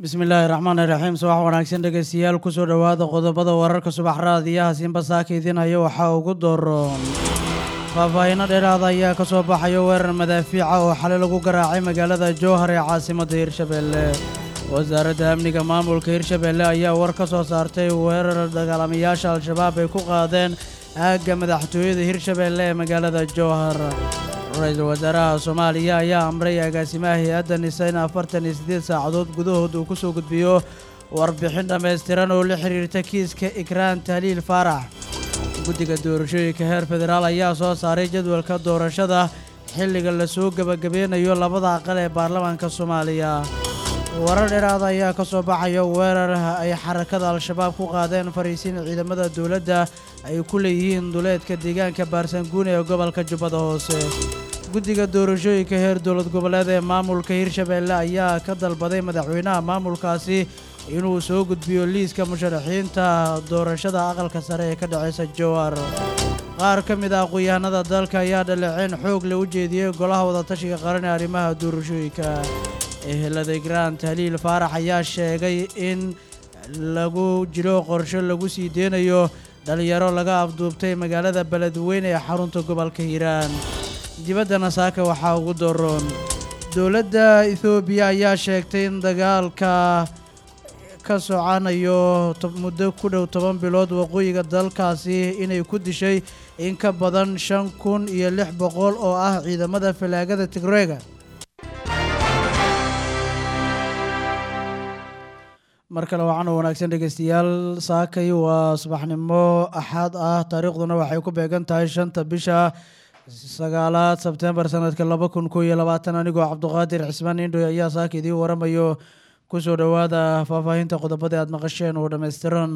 bismillaahi raxmaani raxiim subax wanaagsan dhegeystayaal kusoo dhowaada qodobada wararka subax raadiyaha siinbasaaka idinhaya waxaa ugu dooroon faahfaahiino dheeraada ayaa ka soo baxayo weerar madaafiica oo xalay lagu garaacay magaalada jowhar ee caasimadda hirshabeelle wasaaradda amniga maamulka hirshabeelle ayaa war ka soo saartay weerar dagaalamayaasha al-shabaab ay ku qaadeen aagga madaxtooyada hirshabeelle ee magaalada jowhar ra-iisul wasaaraha soomaaliya ayaa amray agaasimaha hay-adda nisa in afartan iyo siddeed saacadood gudahood uu ku soo gudbiyo warbixin dhammaystiran oo la xiriirta kiiska ikraan tahliil faarax guddiga doorashooyinka heer federaal ayaa soo saaray jadwalka doorashada xilliga lasoo gebagabeynayo labada aqal ee baarlamaanka soomaaliya warar dheeraada ayaa ka soo baxaya weerar ay xarakada al-shabaab ku qaadeen fariisiin ciidamada dowladda ay ku leeyihiin duleedka deegaanka baarsanguune ee gobolka jubbada hoose guddiga doorashooyinka heer dowlad goboleed ee maamulka hirshabeelle ayaa ka dalbaday madaxweynaha maamulkaasi inuu soo gudbiyo liiska musharaxiinta doorashada aqalka sare ee ka dhaceysa jowar qaar ka mid ah aqoon-yahanada dalka ayaa dhaleeceyn xoog le u jeediyey golaha wadatashiga qaran ee arrimaha doorashooyinka ehelada igraan tahliil faarax ayaa sheegay in lagu jiro qorsho lagu sii deynayo dhalinyaro laga afduubtay magaalada beledweyne ee xarunta gobolka hiiraan dibaddana saaka waxaa ugu doroon dowladda ethoobiya ayaa sheegtay in dagaalka ka socanayo muddo ku dhow toban bilood waqooyiga dalkaasi inay ku dishay in ka badan shan kun iyo lix boqol oo ah ciidamada falaagada tigreega mar kale waxaana wanaagsan dhegeystayaal saakay waa subaxnimo axaad ah taariikhduna waxay ku beegan tahay shanta bisha sagaalaad sebtembar sanadka laba kun koo iyo labaatan anigoo cabduqaadir cismaan indhoy ayaa saaka idiin waramayo kusoo dhowaada faahfaahinta qodobada aad maqasheen oo dhammaystiran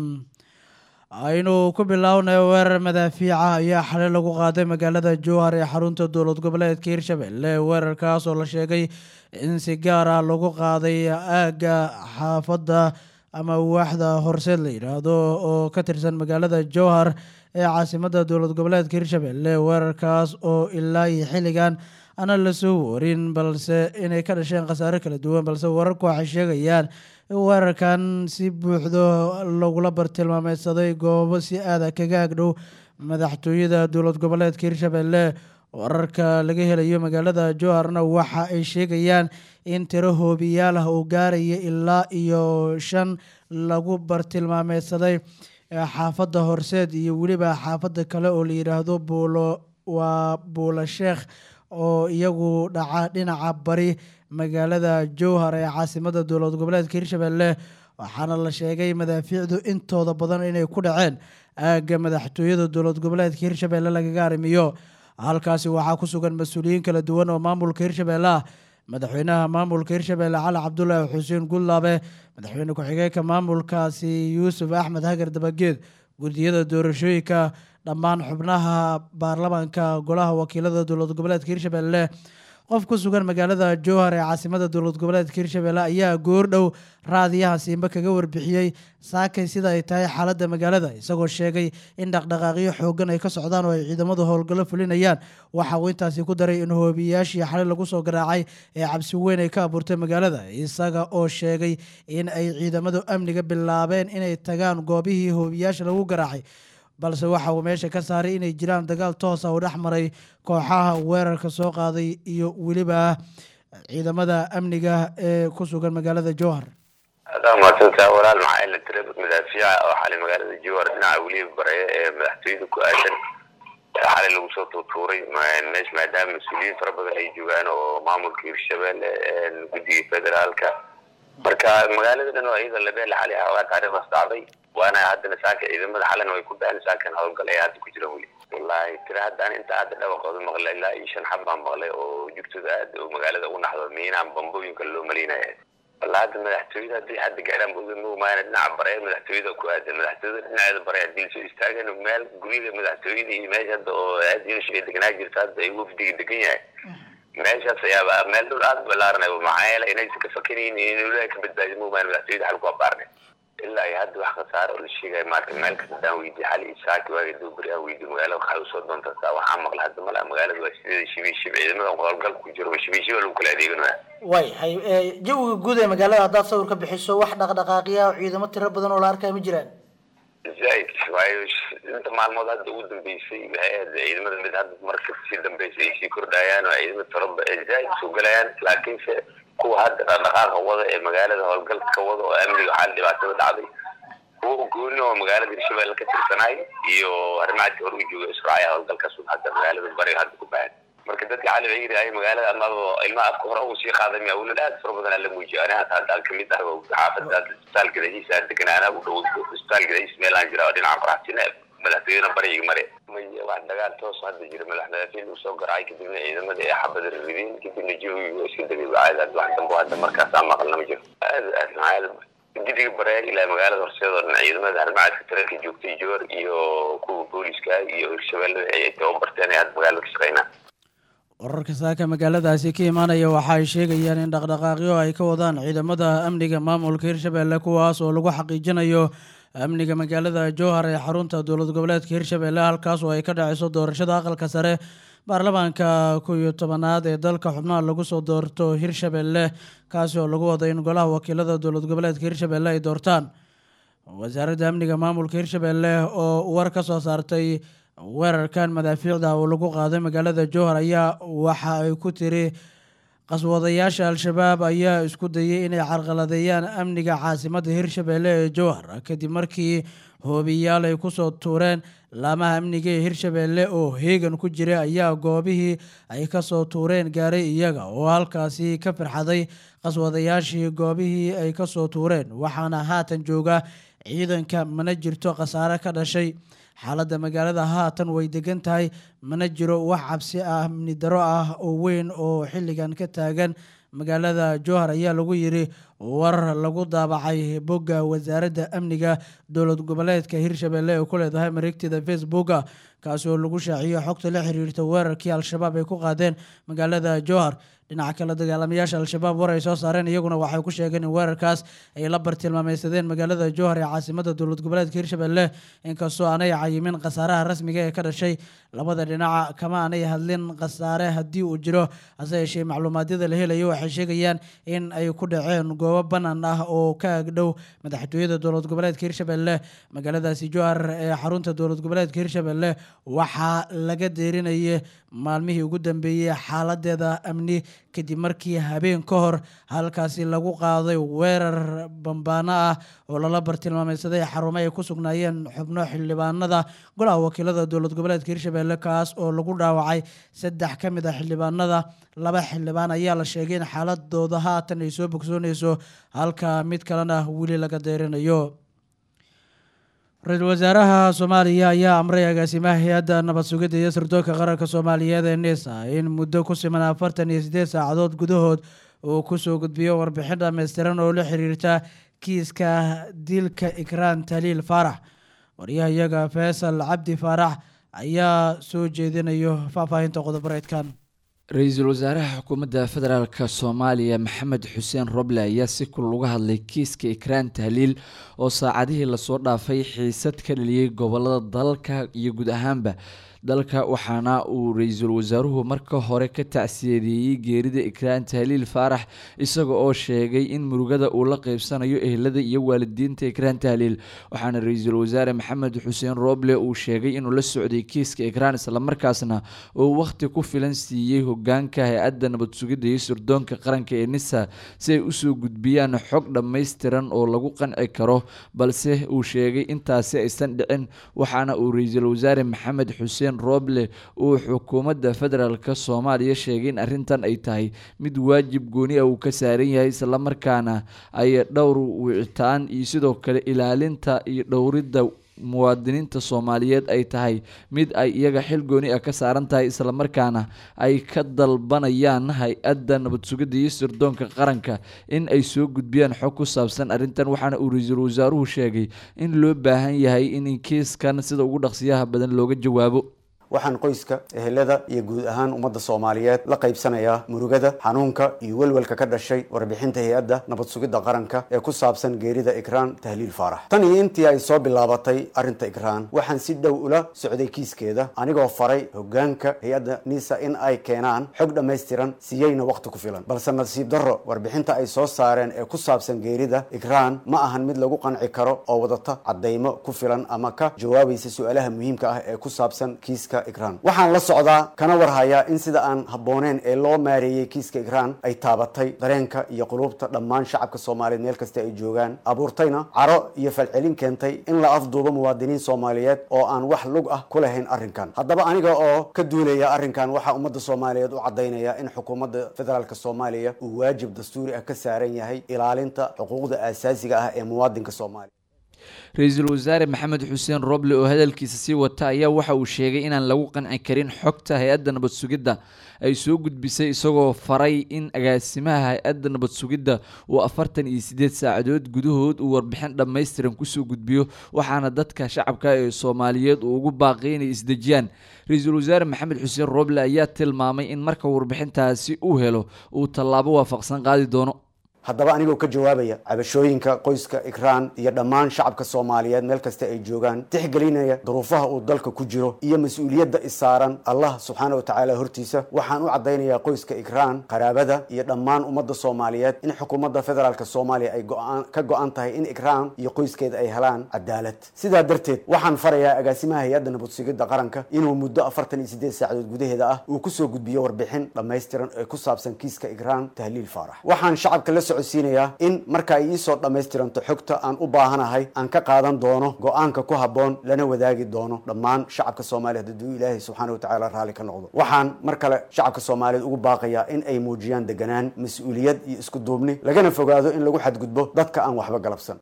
aynu ku bilaawnay weerar madaafiica ayaa xalay lagu qaaday magaalada jowhar ee xarunta dowlad goboleedka hirshabelle weerarkaas oo la sheegay in si gaar ah lagu qaaday aagga xaafadda ama waaxda horseed la yidhaahdo oo ka tirsan magaalada jowhar ee caasimadda dowlad goboleedka hirshabelle weerarkaas oo ilaa iyo xilligan ana la soo warin balse inay ka dhasheen khasaare kala duwan balse wararku waxay sheegayaan in weerarkan si buuxdo lagula bartilmaameydsaday goobo si aada kaga agdhow madaxtooyada dowlad goboleedka hirshabelle wararka laga helayo magaalada jowharna waxa ay sheegayaan in tiro hoobiyaal ah uu gaaraya ilaa iyo shan lagu bartilmaameydsaday xaafadda horseed iyo weliba xaafadda kale oo la yidhaahdo buulo waa buulo sheekh oo iyagu dhaca dhinaca bari magaalada jowhar ee caasimadda dowlad goboleedka hirshabelle waxaana la sheegay madaafiicdu intooda badan inay ku dhaceen aagga madaxtooyada dowlad goboleedka hirshabelle lagaga arrimiyo halkaasi waxaa ku sugan mas-uuliyiin kala duwan oo maamulka hirshabelle ah madaxweynaha maamulka hirshabelle cali cabdulaahi xuseen gudlaabe madaxweyne ku-xigeenka maamulkaasi yuusuf axmed hagar dabageed guddiyada doorashooyinka dhammaan xubnaha baarlamaanka golaha wakiilada dowlad goboleedka hirshabelle qof ku sugan magaalada jowhar ee caasimada dowlad goboleedka hirshabelle ayaa goordhow raadiyaha siimbe kaga warbixiyey saakay sida ay tahay xaaladda magaalada isagoo sheegay in dhaqdhaqaaqyo xoogan ay ka socdaan oo ay ciidamadu howlgallo fulinayaan waxa uu intaasi ku daray in hoobiyaashii xalay lagu soo garaacay ee cabsi weyn ay ka abuurtay magaalada isaga oo sheegay in ay ciidamadu amniga bilaabeen inay tagaan goobihii hoobiyaasha lagu garaacay balse waxa uu meesha ka saaray inay jiraan dagaal toosa uu dhex maray kooxaha weerarka soo qaaday iyo weliba ciidamada amniga ee ku sugan magaalada jowhar adaa mahadsantaa walaal maxaa ila tira madaafiica oo xalay magaalada jowhar dhinaca weliba bareeya ee madaxtooyada ku aadan xalay lagu soo tuutuuray meesha maadaama mas-uuliyiin fara badan ay joogaan oo maamulka hirshabelle guddiga federaalka marka magaalada dhan oo iyada labeele xalay xoogaa taariikhdaas dhacday waana haddana saaka ciidamada xalana way ku baxeen saakan howlgal ay hadda ku jiraan weli wallahi tira haddaan inta hadda dhawaqooda maqlay ilaa iyo shan xab baan maqlay oo jugtada aad oo magaalada u naxdo miinaan bambooyinka loo malinaya walla hadda madaxtooyada haddii hadda gaaraan boga moogmaana dhinaca bare madaxtooyada ku aadan madaxtooyada dhinaceeda bare haddii lasoo istaagan meel guryaga madaxtooyada iyo meesha hadda oo aad yeesha ay deganaa jirta hadda ay wafdiga degan yahay meeshaas ayaaba meel dhul aad balaaranay maxaa yeelay inaysan ka fakanaynin in ilaah ka badbaadi moogmaana madaxtooyada xal ku abaarnay ilaa iyo hadda wax khasaare oo la sheegaya maarata meel kasta hadaan weydiye xali iyo saaki waaga dubari aan weydiye magaalada waxay usoo doontaa waxaa maqla hadda mala magaalada waa sideeda shibiishib ciidamadan howlgal ku jiro shibiishib lagu kala adeeganaya way hay jawiga guud ee magaalada haddaad sawir ka bixiso wax dhaqdhaqaaqiya oo ciidamo tiro badan oo la arkaya ma jiraan zaid waayo inta maalmood hadda ugu dambeysay waxay ahayd ciidamada mid hadda marka sii dambeysay ay sii kordhayaan oo ciidamo tiro zaid soo galayaan laakiinse kuwa hadda dhaqdhaqaaqa wada ee magaalada howlgalka ka wada oo amniga waxaa dhibaatada dhacday kuwa gooni oo magaalada hirshabelle ka tirsanay iyo arrimahaasi hor u jooga israaciya howlgalkaas hadda magaalada bariga hadda ku bahan marka dadka cali waxay yidhahay magaalada amaba ilmaha afka hore ugu sii qaaday miya awlad aad fara badan la muujiyo aniga hadda aan kamid ah xaafada isbitaal gadahiisa aan degan anaa u dhow isbitaal gadahiisa meel aan jira oo dhinaca qoraxsina madaxtooyada bariga mare maya wax dagaal toos hadda jira madaxmadafiin uu soo garacay kadibna ciidamada ee xabada ridin kadibna jawiga waa iska degay caada wax dambo hadda markaas aan maqalna ma jiro aad aad maxaa gidiga bare ilaa magaalada horseed oo dhan ciidamada harmacadka tareenka joogtay joor iyo kuwa booliska iyo hirshabelle ay tababarteen ee hadda magaalada ka shaqeynaa wararka saaka magaaladaasi ka imaanaya waxa ay sheegayaan in dhaqdhaqaaqyo ay ka wadaan ciidamada amniga maamulka hirshabelle kuwaas oo lagu xaqiijinayo amniga magaalada jowhar ee xarunta dowlad goboleedka hirshabelle halkaas oo ay ka dhaceyso doorashada aqalka sare baarlamaanka kow iyo tobanaad ee dalka xubnaha lagu soo doorto hirshabelle kaasi oo lagu wado in golaha wakiilada dowlad goboleedka hirshabelle ay doortaan wasaaradda amniga maamulka hirshabelle oo war ka soo saartay weerarkan madaafiicda oo lagu qaaday magaalada jowhar ayaa waxa ay ku tiri qaswadayaasha al-shabaab ayaa isku dayay inay carqaladeeyaan amniga caasimadda hirshabelle ee jowhar kadib markii hoobiyaal ay kusoo tuureen laamaha amniga ee hirshabelle oo heegan ku jira ayaa goobihii ay kasoo tuureen gaaray iyaga oo halkaasi ka firxaday qaswadayaashii goobihii ay kasoo tuureen waxaana haatan jooga ciidanka mana jirto khasaare ka dhashay xaaladda magaalada haatan way degan tahay mana jiro wax cabsi ah amni daro ah oo weyn oo xilligan ka taagan magaalada jowhar ayaa lagu yiri war lagu daabacay bogga wasaaradda amniga dowlad goboleedka hirshabelle ee ku leedahay mareegteeda facebooka kaasi oo lagu shaaciyo xogta la xiriirta weerarkii al-shabaab ay ku qaadeen magaalada jowhar dhinaca kale dagaalamayaasha al-shabaab war ay soo saareen iyaguna waxay ku sheegeen in weerarkaas ay la bartilmaameysadeen magaalada jowhar ee caasimada dowlad goboleedka hirshabelle inkastoo aanay cayimin khasaaraha rasmiga ee ka dhashay labada dhinaca kama aanay hadlin khasaare haddii uu jiro hase yeeshee macluumaadyada la helayo waxay sheegayaan in ay ku dhaceen goobo banaan ah oo ka agdhow madaxtooyada dowlad goboleedka hirshabelle magaaladaasi jowhar ee xarunta dowlad goboleedka hirshabelle waxaa laga deerinayay maalmihii ugu dambeeyey xaaladeeda amni kadib markii habeen ka hor halkaasi lagu qaaday weerar bambaano ah oo lala bartilmaameysaday xarumo ay ku sugnaayeen xubno xildhibaanada golaha wakiilada dowlad goboleedka hirshabelle kaas oo lagu dhaawacay saddex ka mid a xildhibaanada laba xildhibaan ayaa la sheegay in xaaladooda haatan ay soo bogsooneyso halka mid kalena weli laga deerinayo ra-iisul wasaaraha soomaaliya ayaa amray agaasimaha hay-adda nabad sugidda iyo sirdoonka qaranka soomaaliyeed ee nisa in muddo ku siman afartan iyo siddeed saacadood gudahood uu kusoo gudbiyo warbixin dhammaystiran oo la xiriirta kiiska dilka ikraan taliil faarax waryahayaga faysal cabdi faarax ayaa soo jeedinayo faahfaahinta qodobareedkan ra-iisul wasaaraha xukuumadda federaalk soomaaliya maxamed xuseen roble ayaa si kulal uga hadlay kiiska ikraan tahliil oo saacadihii lasoo dhaafay xiisad ka dhaliyey gobolada dalka iyo guud ahaanba dalka waxaana uu ra-iisul wasaaruhu marka hore ka tacsiyadeeyey geerida ikraan tahliil faarax isaga oo sheegay in murugada uu la qeybsanayo ehelada iyo waalidiinta ikraan tahliil waxaana ra-iisul wasaare maxamed xuseen roble uu sheegay inuu la socday kiiska ikraan islamarkaasna uu wakhti ku filan siiyey hogaanka hay-adda nabad sugidda iyo sirdoonka qaranka ee nisa si ay usoo gudbiyaan xog dhammaystiran oo lagu qanci karo balse uu sheegay intaasi aysan dhicin waxaana uu ra-iisul wasaare maxamed xuseen roble uu xukuumadda federaalk soomaaliya sheegay in arrintan ay tahay mid waajib gooni ah uu ka saaran yahay islamarkaana ay dhowr wicitaan iyo sidoo kale ilaalinta iyo dhowridda muwaadiniinta soomaaliyeed ay tahay mid ay iyaga xil gooni ah ka saaran tahay islamarkaana ay ka dalbanayaan hay-adda nabad sugidda iyo sirdoonka qaranka in ay soo gudbiyaan xog ku saabsan arrintan waxaana uu ra-iisul wasaaruhu sheegay in loo baahan yahay in kiiskan sida ugu dhaqsiyaha badan looga jawaabo waxaan qoyska ehelada iyo guud ahaan ummadda soomaaliyeed la qaybsanayaa murugada xanuunka iyo welwelka ka dhashay warbixinta hay-adda nabad sugidda qaranka ee ku saabsan geerida ikraan tahliil faarax tan iyo intii ay soo bilaabatay arrinta ikraan waxaan si dhow ula socday kiiskeeda anigoo faray hogaanka hay-adda nisa in ay keenaan xog dhammaystiran siiyeyna waqti ku filan balse nasiib darro warbixinta ay soo saareen ee ku saabsan geerida ikraan ma ahan mid lagu qanci karo oo wadata caddaymo ku filan ama ka jawaabaysa su-aalaha muhiimka ah ee ku saabsan kiiska ikraan waxaan la socdaa kana warhayaa in sida aan habbooneen ee loo maareeyey kiiska ikraan ay taabatay dareenka iyo quluubta dhammaan shacabka soomaaliyeed meel kasta ay joogaan abuurtayna caro iyo falcelin keentay in la afduubo muwaadiniin soomaaliyeed oo aan wax lug ah ku lahayn arrinkan haddaba aniga oo ka duulaya arrinkan waxaa ummadda soomaaliyeed u caddaynaya in xukuumadda federaalk soomaaliya uu waajib dastuuri ah ka saaran yahay ilaalinta xuquuqda aasaasiga ah ee muwaadinka soomaaliya ra-iisul wasaare maxamed xuseen roble oo hadalkiisa sii wata ayaa waxa uu sheegay inaan lagu qanci karin xogta hay-adda nabad sugidda ay soo gudbisay isagoo faray in agaasimaha hay-adda nabad sugidda uu afartan iyo siddeed saacadood gudahood uu warbixin dhammaystiran kusoo gudbiyo waxaana dadka shacabka ee soomaaliyeed uu ugu baaqay inay isdejiyaan ra-iisul wasaare maxamed xuseen roble ayaa tilmaamay in marka warbixintaasi uu helo uu tallaabo waafaqsan qaadi doono haddaba anigoo ka jawaabaya cabashooyinka qoyska ikraan iyo dhammaan shacabka soomaaliyeed meel kasta ay joogaan tixgelinaya duruufaha uu dalka ku jiro iyo mas-uuliyadda isaaran allah subxaana wa tacaala hortiisa waxaan u caddaynayaa qoyska ikraan qaraabada iyo dhammaan ummadda soomaaliyeed in xukuumadda federaalk soomaaliya ay go-aan ka go-an tahay in ikraan iyo qoyskeeda ay helaan cadaalad sidaa darteed waxaan farayaa agaasimaha hay-adda nabad sugidda qaranka inuu muddo afartan iyo siddeed saacadood gudaheeda ah uu kusoo gudbiyo warbixin dhammaystiran ee ku saabsan kiiska ikraan tahliil faarax waxaan shacabka la socodsiinayaa in marka ay iisoo dhammaystiranto xogta aan u baahanahay aan ka qaadan doono go-aanka ku habboon lana wadaagi doono dhammaan shacabka soomaaliyeed hadduu ilaahay subxaana wa tacaala raalli ka noqdo waxaan mar kale shacabka soomaaliyeed ugu baaqayaa in ay muujiyaan deganaan mas-uuliyad iyo isku duubni lagana fogaado in lagu xadgudbo dadka aan waxba galabsan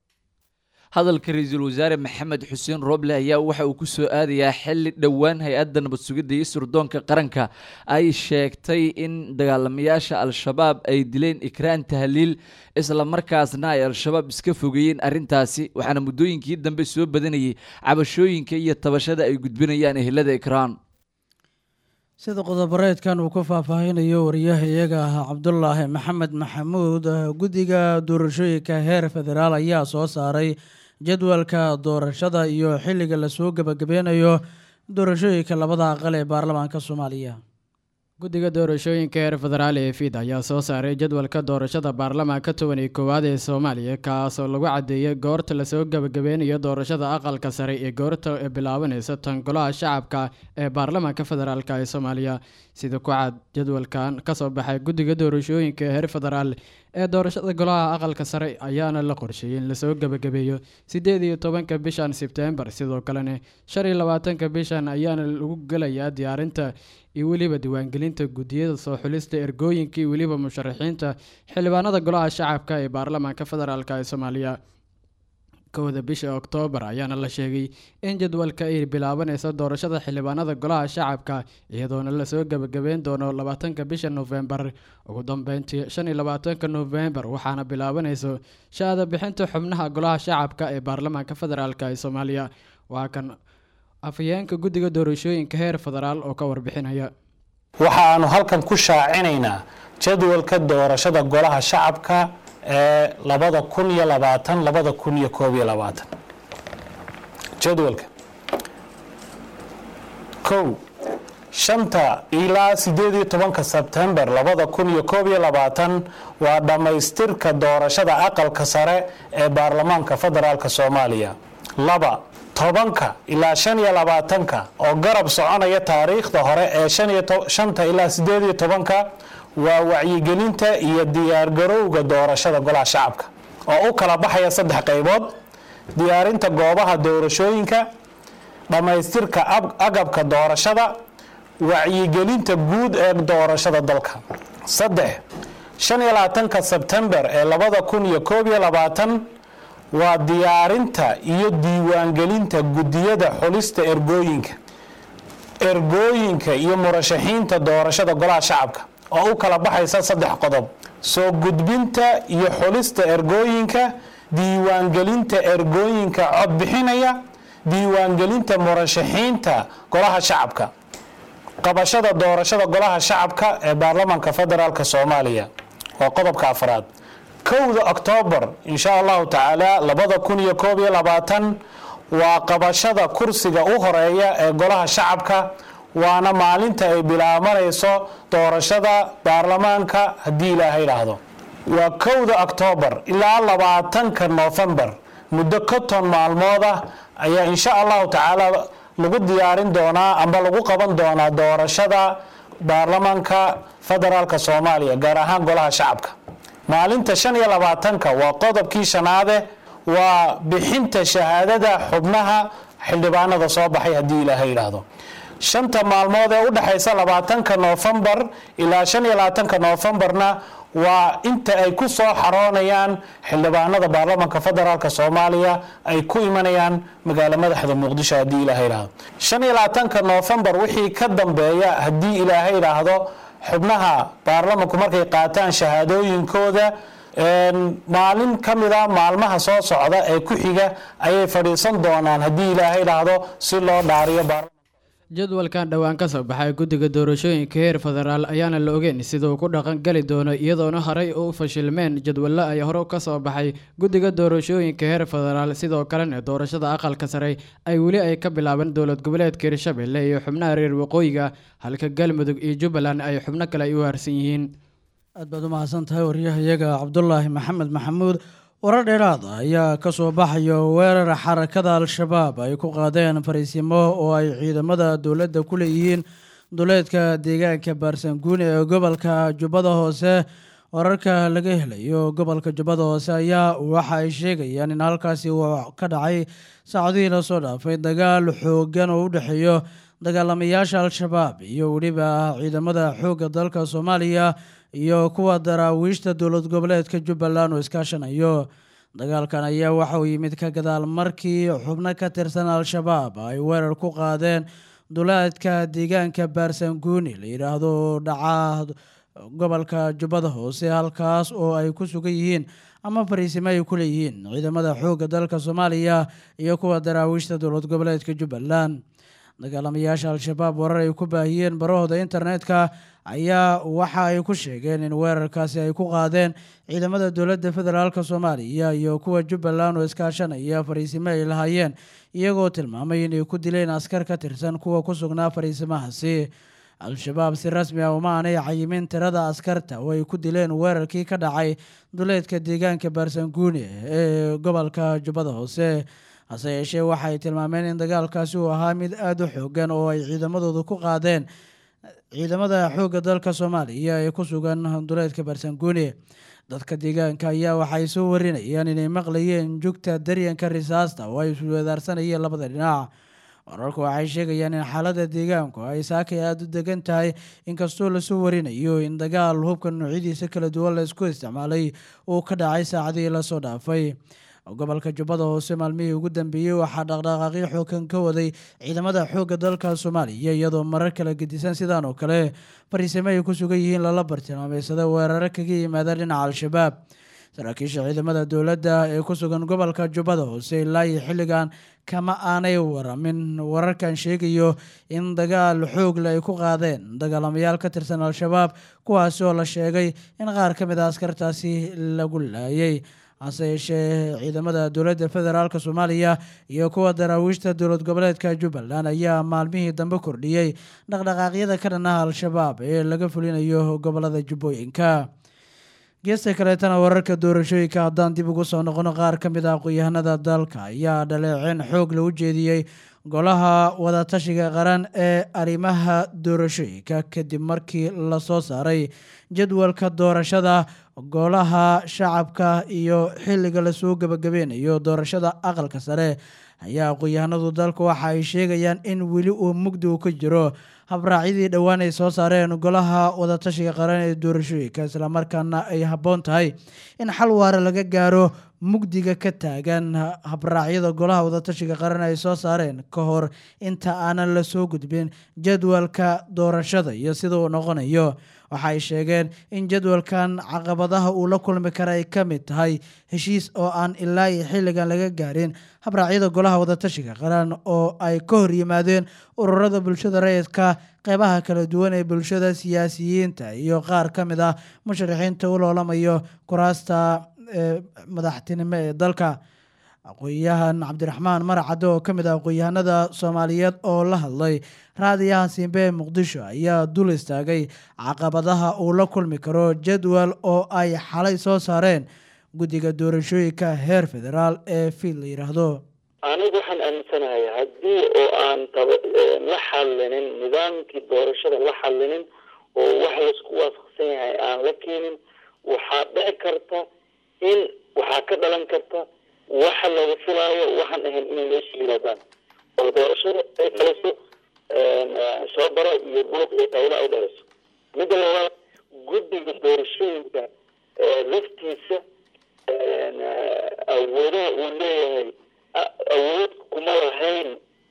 hadalka ra-iisul wasaare maxamed xuseen roble ayaa waxa uu kusoo aadayaa xili dhowaan hay-adda nabad sugidda iyo surdoonka qaranka ay sheegtay in dagaalamayaasha al-shabaab ay dileen ikraan tahliil isla markaasna ay al-shabaab iska fogeeyeen arrintaasi waxaana muddooyinkii dambe soo badanayay cabashooyinka iyo tabashada ay gudbinayaan ehelada ikraan sida qodobareedkan uu ku faahfaahinayo wariyaha iyaga ah cabdulaahi maxamed maxamuud guddiga doorashooyinka heer federaal ayaa soo saaray jadwalka doorashada iyo xilliga lasoo gebagabeynayo doorashooyinka labada aqal ee baarlamaanka soomaaliya guddiga doorashooyinka heer federaal ee fid ayaa soo saaray jadwalka doorashada baarlamaanka toban iyo koowaad ee soomaaliya kaasoo lagu cadeeyay goorta lasoo gebagabeynayo doorashada aqalka sare iyo goorta ee bilaabanaysa tan golaha shacabka ee baarlamaanka federaalk ee soomaaliya sida ku cad jadwalkan kasoo baxay guddiga doorashooyinka heer federaal ee doorashada golaha aqalka sare ayaana la qorsheeyey in lasoo gebagabeeyo sideed iyo tobanka bishan sebtembar sidoo kalena shan iyo labaatanka bishan ayaana lagu gelayaa diyaarinta iyo weliba diiwaangelinta guddiyada soo xulista ergooyinka iyo weliba musharaxiinta xildhibaanada golaha shacabka ee baarlamaanka federaalk ee soomaaliya kowda bisha oktoobar ayaana la sheegay in jadwalka ay bilaabanayso doorashada xildhibaanada golaha shacabka iyadoona lasoo gebagabeyn doono labaatanka bisha nofembar ugu dambeyntii shan iyo labaatanka nofembar waxaana bilaabanayso shaada bixinta xubnaha golaha shacabka ee baarlamaanka federaalk ee soomaaliya waa kan afhayeenka guddiga doorashooyinka heer federaal oo ka warbixinaya waxaanu halkan ku shaacinaynaa jadwalka doorashada golaha shacabka ee labada kun iyo labaatan labada kun iyo koob iyo labaatan jadwalka kow shanta ilaa sideed iyo tobanka sebtembar labada kun iyo koob iyo labaatan waa dhammaystirka doorashada aqalka sare ee baarlamaanka federaalk soomaaliya laba tobanka ilaa shan iyo labaatanka oo garab soconaya taariikhda hore ee shanta ilaa sideed iyo tobanka waa wacyigelinta iyo diyaargarowga doorashada golaha shacabka oo u kala baxaya saddex qaybood diyaarinta goobaha doorashooyinka dhammaystirka agabka doorashada wacyigelinta guud ee doorashada dalka saddex shan iyo labaatanka sebtembar ee labada kun iyo koob iyo labaatan waa diyaarinta iyo diiwaangelinta guddiyada xulista ergooyinka ergooyinka iyo murashaxiinta doorashada golaha shacabka oo u kala baxaysa saddex qodob soo gudbinta iyo xulista ergooyinka diiwaangelinta ergooyinka cod bixinaya diiwaangelinta murashaxiinta golaha shacabka qabashada doorashada golaha shacabka ee baarlamaanka federaalk soomaaliya waa qodobka afraad kowda oktoobar insha allahu tacaala labada kun iyo koob iyo labaatan waa qabashada kursiga u horeeya ee golaha shacabka waana maalinta ay bilaabanayso doorashada baarlamaanka haddii ilaahay idhaahdo waa kowda oktoobar ilaa labaatanka noofembar muddo konton maalmood ah ayaa insha allahu tacaala lagu diyaarin doonaa amba lagu qaban doonaa doorashada baarlamaanka federaalk soomaaliya gaar ahaan golaha shacabka maalinta shan iyo labaatanka waa qodobkii shanaade waa bixinta shahaadada xubnaha xildhibaanada soo baxay haddii ilaahay idhaahdo shanta maalmood ee u dhexaysa labaatanka noofembar ilaa shan iyo labaatanka noofembarna waa inta ay ku soo xaroonayaan xildhibaanada baarlamaanka federaalk soomaaliya ay ku imanayaan magaalo madaxda muqdisho haddii ilaahay idhaahdo shan iyo labaatanka noofembar wixii ka dambeeya haddii ilaahay idhaahdo xubnaha baarlamanku markay qaataan shahaadooyinkooda maalin ka mida maalmaha soo socda ee ku xiga ayay fadhiisan doonaan haddii ilaahay idhaahdo si loo dhaariyo jadwalkan dhowaan ka soo baxay guddiga doorashooyinka heer federaal ayaana la ogeyn sida uu ku dhaqan gali doono iyadoona horey u fashilmeen jadwallo ay hore ka soo baxay guddiga doorashooyinka heer federaal sidoo kalena doorashada aqalka sare ay weli ay ka bilaabeen dowlad goboleedka hirshabelle iyo xubnaha reer waqooyiga halka galmudug iyo jubbaland ay xubno kale ay u harsan yihiin aad baad u mahadsan tahay waryahayaga cabdulaahi maxamed maxamuud warar dheeraad ah ayaa ka soo baxayo weerar xarakada al-shabaab ay ku qaadeen fariisimo oo ay ciidamada dowladda ku leeyihiin duleedka deegaanka baarsanguune ee gobolka jubbada hoose wararka laga helayo gobolka jubbada hoose ayaa waxa ay sheegayaan in halkaasi uu ka dhacay saacadihii lasoo dhaafay dagaal xoogan oo u dhexeeyo dagaalamayaasha al-shabaab iyo weliba ciidamada xoogga dalka soomaaliya iyo kuwa daraawiishta dowlad goboleedka jubbaland oo iskaashanayo dagaalkan ayaa waxa uu yimid ka gadaal markii xubno ka tirsan al-shabaab ay weerar ku qaadeen duleedka deegaanka baarsanguuni la yidhaahdo dhaca gobolka jubbada hoose halkaas oo ay ku sugan yihiin ama fariisimo ay ku leeyihiin ciidamada xoogga dalka soomaaliya iyo kuwa daraawiishta dowlad goboleedka jubbaland dagaalamayaasha al-shabaab warar ay ku baahiyeen barahooda internetka ayaa waxa ay ku sheegeen in weerarkaasi ay ku qaadeen ciidamada dowladda federaalk soomaaliya iyo kuwa jubbaland oo iskaashanaya fariisimo ay lahaayeen iyagoo tilmaamay inay ku dileen askar ka tirsan kuwa ku sugnaa fariisimahaasi al-shabaab si rasmi ah uma aanay cayimin tirada askarta oo ay ku dileen weerarkii ka dhacay duleedka deegaanka baarsanguune ee gobolka jubbada hoose hase yeeshee waxaay tilmaameen in dagaalkaasi uu ahaa mid aada u xoogan oo ay ciidamadooda ku qaadeen ciidamada xoogga dalka soomaaliya ee ku sugan duleedka baarsanguune dadka deegaanka ayaa waxay soo warinayaan inay maqlayeen jugta daryanka risaasta oo ay iswedaarsanayeen labada dhinac wararku waxay sheegayaan in xaaladda deegaanku ay saakay aada u degan tahay inkastoo lasoo warinayo in dagaal hubka noocyadiisa kala duwan la isku isticmaalay uu ka dhacay saacadihii lasoo dhaafay gobolka jubbada hoose maalmihii ugu dambeeyey waxaa dhaqdhaqaaqyo xoogan ka waday ciidamada xoogga dalka soomaaliya iyadoo marar kala gedisan sidaan oo kale fariisimo ay ku sugan yihiin lala bartilmaameysada weeraro kaga yimaada dhinaca al-shabaab saraakiisha ciidamada dowladda ee ku sugan gobolka jubbada hoose ilaa iyo xilligan kama aanay waramin wararkan sheegayo in dagaal xoogle ay ku qaadeen dagaalamayaal ka tirsan al-shabaab kuwaasi oo la sheegay in qaar ka mid a askartaasi lagu laayay hase yeeshee ciidamada dowladda federaalk soomaaliya iyo kuwa daraawiishta dowlad goboleedka jubbaland ayaa maalmihii dambe kordhiyey dhaqdhaqaaqyada ka dhanaha al-shabaab ee laga fulinayo gobolada jubbooyinka geesta kaleetana wararka doorashooyinka haddaan dib ugu soo noqono qaar ka mid ah aqoon-yahanada dalka ayaa dhaleeceen xoog la u jeediyey golaha wadatashiga qaran ee arrimaha doorashooyinka kadib markii lasoo saaray jadwalka doorashada golaha shacabka iyo xilliga lasoo gebagabeynayo doorashada aqalka sare ayaa aqoon-yahanadu dalka waxa ay sheegayaan in weli uu mugdi u ka jiro habraacyadii dhowaan ay soo saareen golaha wadatashiga qaran ee doorashooyinka islamarkaana ay habboon tahay in xal waara laga gaaro mugdiga ka taagan habraacyada golaha wadatashiga qaran ay soo saareen ka hor inta aanan lasoo gudbin jadwalka doorashada iyo sida uu noqonayo waxa ay sheegeen in jadwalkan caqabadaha uu la kulmi kara ay ka mid tahay heshiis oo aan ilaa iyo xilligan laga gaarin habraacyada golaha wadatashiga qaran oo ay ka hor yimaadeen ururada bulshada rayidka qeybaha kala duwan ee bulshada siyaasiyiinta iyo qaar ka mid ah musharaxiinta u loolamayo kuraasta ee madaxtinimo ee dalka aqoon-yahan cabdiraxmaan maracadde oo ka mid ah aqoon-yahanada soomaaliyeed oo la hadlay raadiyaha simbe ee muqdisho ayaa dul istaagay caqabadaha uu la kulmi karo jadwal oo ay xalay soo saareen guddiga doorashooyinka heer federaal ee fiid la yidhaahdo anigu waxaan aaminsanahay haddii oo aan taba la xallinin nidaamkii doorashada la xallinin oo wax laisku waafaqsan yahay aan la keenin waxaa dhici karta in waxaa ka dhalan karta waxa laga filaayo waxaan ahayn inay meesha yimaadaan oo doorashada ay dhaliso soo baro iyo buuq iyo dawla ay dhaliso midda labaad guddiga doorashooyinka laftiisa awoodaha uu leeyahay awood kuma lahayn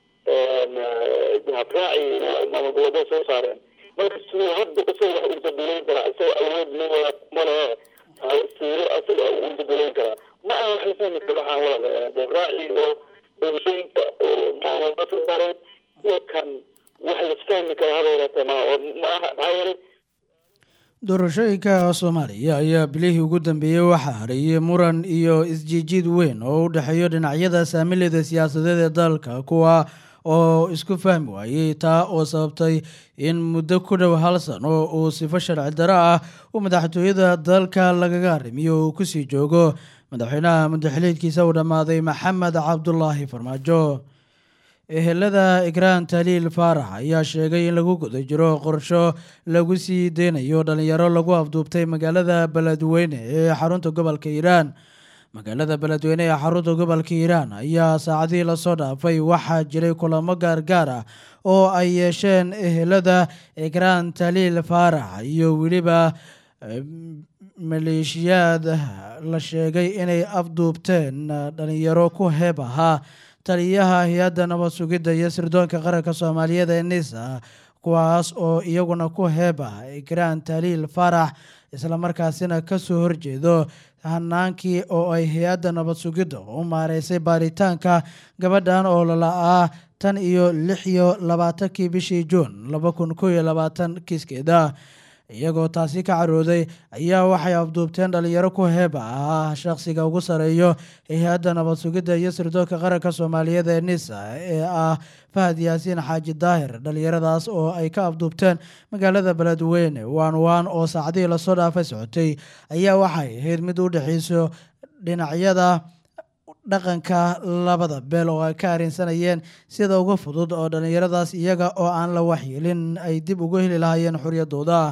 habraaci maamul goboleed soo saareen marka siduu hadda isagoo wax ugu bedelayn karaa isagoo awood leeyahay kuma lehe siiro isaga ugu bedelayn karaa ma aha wax la fahmi karo waxaan wada habraaci oo doorashooyinka oo maamulka soo saareen iyo kan wax laisfahmi karo haba yaraatee ma ma aha maxaa yeelay doorashooyinka soomaaliya ayaa bilihii ugu dambeeyey waxaa hareeyey muran iyo isjiijiid weyn oo u dhexeeyo dhinacyada saamilada siyaasadeed ee dalka kuwa oo isku fahmi waayey taa oo sababtay in muddo ku dhow hal sano uu sifo sharci daro ah uu madaxtooyada dalka lagaga arrimiyo uu kusii joogo madaxweynaha muddaxiliidkiisa uu dhammaaday maxamed cabdulaahi farmaajo ehelada igraan taliil faarax ayaa sheegay in lagu guda jiro qorsho lagu sii deynayo dhalinyaro lagu afduubtay magaalada beledweyne ee xarunta gobolka hiiraan magaalada beledweyne ee xarunta gobolka hiiraan ayaa saacadihii lasoo dhaafay waxaa jiray kulamo gaargaar ah oo ay yeesheen ehelada igraan taliil faarax iyo weliba maleeshiyaad la sheegay inay afduubteen dhalinyaro ku heeb ahaa taliyaha hay-adda nabad sugidda iyo sirdoonka qaranka soomaaliyeed ee nisa kuwaas oo iyaguna ku heeb ah igraan taliil faarax islamarkaasina kasoo horjeedo hanaankii oo ay hay-adda nabad sugidda u maareysay baaritaanka gabadhan oo lala-aa tan iyo lix iyo labaatankii bishii juun laba kun kow iyo labaatan kiiskeeda iyagoo taasi ka carooday ayaa waxay afduubteen dhalinyaro ku heeba ah shaqsiga ugu sareeyo hay-adda nabad sugidda iyo sirdoonka qaranka soomaaliyeed ee nisa ee ah fahad yaasiin xaaji daahir dhalinyaradaas oo ay ka afduubteen magaalada beledweyne waan waan oo saacadihii lasoo dhaafay socotay ayaa waxay ahayd mid u dhexeyso dhinacyada dhaqanka labada beel oo ay ka arrinsanayeen sida uga fudud oo dhalinyaradaas iyaga oo aan la waxyeelin ay dib ugu heli lahaayeen xoriyadooda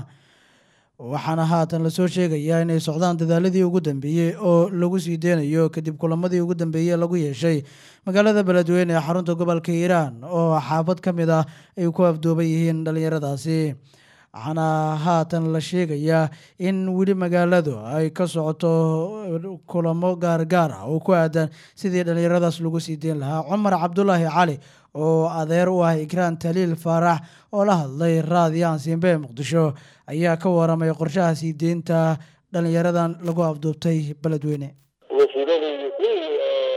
waxaana haatan lasoo sheegayaa inay socdaan dadaaladii ugu dambeeyey oo lagu sii deynayo kadib kulamadii ugu dambeeyey lagu yeeshay magaalada beledweyne ee xarunta gobolka hiiraan oo xaafad ka mid ah ay ku afduuban yihiin dhalinyaradaasi waxaana haatan la sheegayaa in weli magaaladu ay ka socoto kulamo gaargaar ah oo ku aadan sidii dhalinyaradaas lagu sii deyn lahaa cumar cabdulaahi cali oo adeer u ah igraan taliil faarax oo la hadlay raadiyahan simbe ee muqdisho ayaa ka waramay qorshaha sii deynta dhalinyaradan lagu afduubtay beledweyne wasiiradii kuwii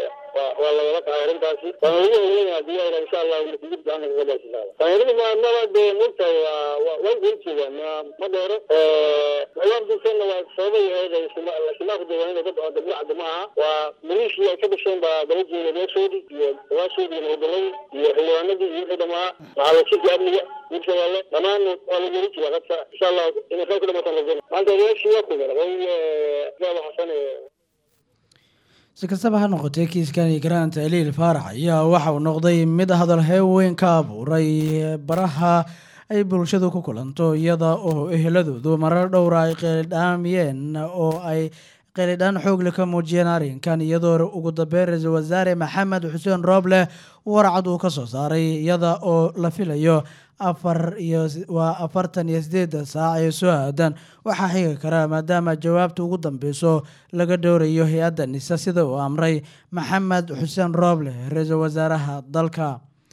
waa lagala qahay arrintaasi waan ugu hogeynaa diyaara insha allah masjid gacanka kaga baashisaada dhalinyaradu maamada dee mugtahay waa way ujeeda ma ma dheero ciwaankiisana waa sababay ahayd shimaaqu deegaanada dad oo dablicada ma aha waa maliishii ay ka dhasheen baa dala jeeda meeshoodii iyo dawaashoodii iyo nabadaladii iyo xildhibaanadii iyo wixii dhamaa maxaalasirka amniga hirshabeelle dhammaan waa la geli jira qadka insha allah inay qayb ka dhamataan rajayna maanta odayaashii waa kugan way gaaba xasan si kastaba ha noqotee kiiskan igraan taliil faarax ayaa waxa uu noqday mid hadal heeweyn ka abuuray baraha ay bulshadu ku kulanto iyada oo eheladoodu marar dhowra ay qeelidhaamiyeen oo ay qeelidhaan xoogle ka muujiyeen arrinkan iyadoo ugu dambeyn ra-iisul wasaare maxamed xuseen rooble warcad uu ka soo saaray iyada oo la filayo afar iyo waa afartan iyo sideedda saac ee soo aadan waxaa xigi karaa maadaama jawaabta ugu dambeyso laga dhowrayo hay-adda nisa sida uu amray maxamed xuseen rooble ra-iisul wasaaraha dalka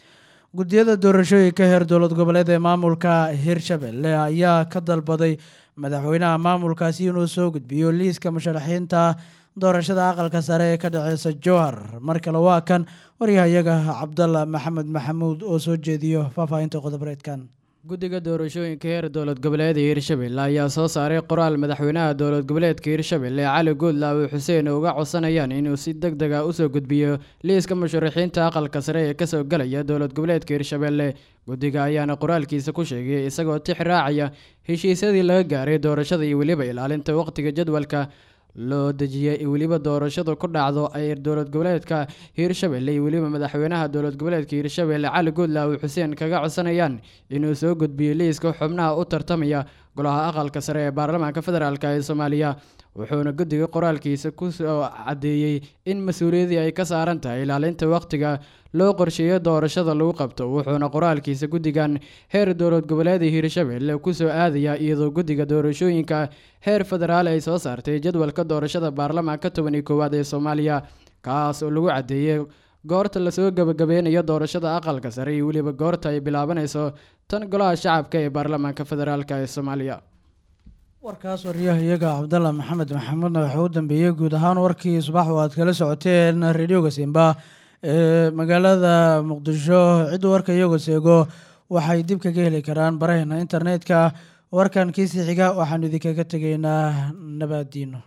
guddiyada doorashooyinka heer dowlad goboleed ee maamulka hirshabelle ayaa ka dalbaday madaxweynaha maamulkaasi inuu soo gudbiyo liiska musharaxiinta doorashada aqalka sare ee ka dhexeysa jowhar mar kale waa kan waryahayaga cabdalla maxamed maxamuud oo soo jeediyo faahfaahinta qodobareedkan guddiga doorashooyinka heer dowlad goboleeda hiirshabelle ayaa soo saaray qoraal madaxweynaha dowlad goboleedka hiirshabelle cali guudlaawe xuseen uga codsanayaan inuu si deg deg a usoo gudbiyo liiska musharaxiinta aqalka sare ee kasoo galaya dowlad goboleedka hiirshabelle guddiga ayaana qoraalkiisa ku sheegay isagoo tix raacaya heshiisyadii laga gaaray doorashada iyo weliba ilaalinta waqtiga jadwalka loo dejiyay weliba doorashadu ku dhacdo ay dowlad goboleedka hiirshabelle iyo weliba madaxweynaha dowlad goboleedka hiirshabelle cali guudlaawe xuseen kaga codsanayaan inuu soo gudbiyo liiska xubnaha u tartamaya golaha aqalka sare ee baarlamaanka federaalk ee soomaaliya wuxuuna guddiga qoraalkiisa ku soo caddeeyey in mas-uuliyadii ay ka saaran tahay ilaalinta waqtiga loo qorsheeyo doorashada lagu qabto wuxuuna qoraalkiisa guddigan heer dowlad goboleeda hiirshabelle kusoo aadaya iyadoo guddiga doorashooyinka heer federaal ay soo saartay jadwalka doorashada baarlamaanka toban iyo koowaad ee soomaaliya kaas oo lagu caddeeyey goorta lasoo gabagabeynayo doorashada aqalka sare iyo weliba goorta ay bilaabanayso tan golaha shacabka ee baarlamaanka federaalk ee soomaaliya warkaas waryahayaga cabdalla maxamed maxamuudna waxaa u dambeeyey guud ahaan warkii subax oo aad kala socoteen radioga simba ee magaalada muqdisho ciddu warka iyagoo seego waxay dib kaga heli karaan baraheena internetka warkan kiisii xiga waxaanu idinkaga tegaynaa nabaadiino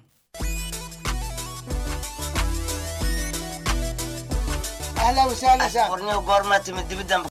اهلا وسهلا warniyo goormaa timid dibiddan